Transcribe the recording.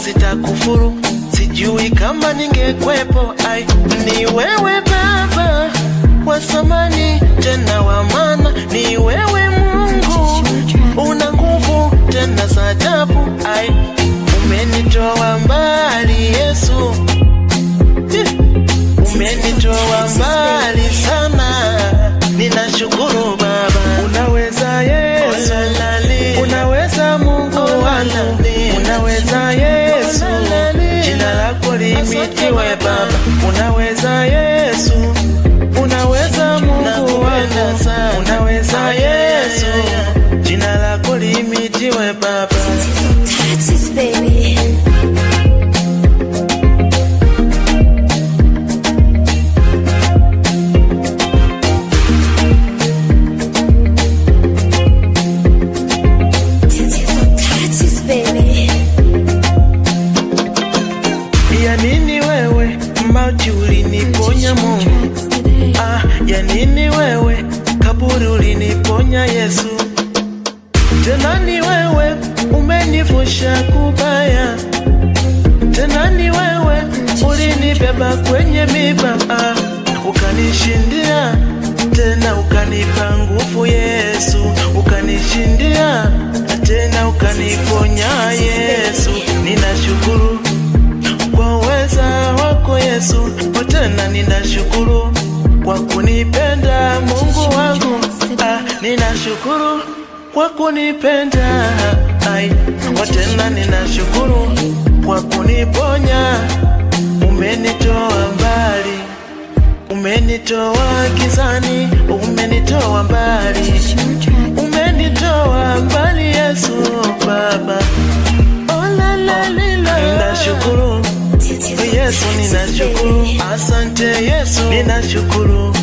sitakufuru, sijui kama ningekwepo. Ai, ni wewe Baba wa samani tena wa maana, ni wewe Mungu una nguvu tena za ajabu. Ai, umenitoa mbali Yesu, Eh, umenitoa mbali sana, ninashukuru Baba. Unaweza Yesu, unaweza Mungu wangu, unaweza Yesu, jina lako limitiwe Baba. Unaweza Yesu, unaweza Mungu wangu, unaweza Yesu, jina lako limitiwe Baba. Texas, baby. Texas, baby. Ya nini wewe mauti uliniponya Mungu? Ah, ya nini wewe kaburi uliniponya Yesu? Tena ni wewe umenivusha kubaya, tena ni wewe ulinibeba kwenye miba, ah, ukanishindia tena ukanipa nguvu Yesu, ukanishindia tena ukaniponya Yesu, ninashukuru kwa uweza wako Yesu, tena ninashukuru kwa kunipenda Mungu wangu, ah, ninashukuru kwa kunipenda ai, tena ninashukuru kwa kuniponya, umenitoa mbali, umenitoa gizani, umenitoa mbali, umenitoa mbali Yesu Baba, oh, la, la, li, la. ninashukuru Yesu ninashukuru, asante Yesu ninashukuru,